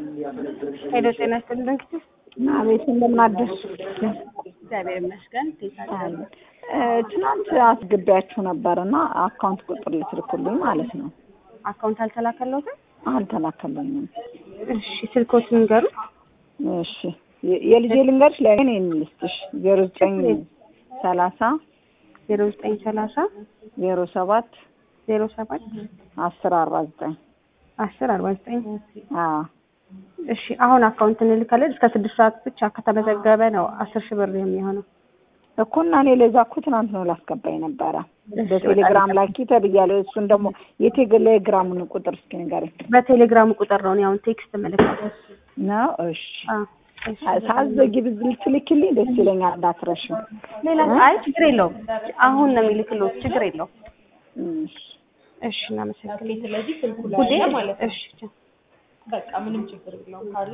ሄሎ ጤና ይስጥልን እንግዲህ አቤት እንደምን አደርሽ? እግዚአብሔር ይመስገን። ትናንት አስገቢያችሁ ነበር እና አካውንት ቁጥር ልትልኩልኝ ማለት ነው። አካውንት አልተላከለትም? አልተላከልኝም። እሺ ስልኮትን ንገሩ። እሺ የ- የልጄ ልንገርሽ ለእኔ ልስጥሽ ዜሮ ዘጠኝ ሰላሳ ዜሮ ዘጠኝ ሰላሳ ዜሮ ሰባት ዜሮ ሰባት አስር አርባ ዘጠኝ አስር አርባ ዘጠኝ አዎ እሺ አሁን አካውንት እንልካለን። እስከ ስድስት ሰዓት ብቻ ከተመዘገበ ነው አስር ሺህ ብር የሚሆነው። እኮ እና እኔ ለዛ እኮ ትናንት ነው ላስገባኝ ነበረ በቴሌግራም ላኪ ተብያለሁ። እሱን ደግሞ የቴሌግራሙን ቁጥር እስኪ ንገረኝ በቴሌግራም ቁጥር ነው እኔ አሁን ቴክስት እምልካለሁ። ነው። እሺ አዎ፣ እሺ። ሳዘጊ ብትልኪልኝ ደስ ይለኛል። እንዳትረሺው። ሌላ አይ ችግር የለውም። አሁን ነው የሚልክልዎት። ችግር የለውም። እሺ እሺ እናመሰግናለን። ስለዚህ ስልኩ ጉዴ ላይ ማለት ነው። እሺ በቃ ምንም ችግር የለውም ካሉ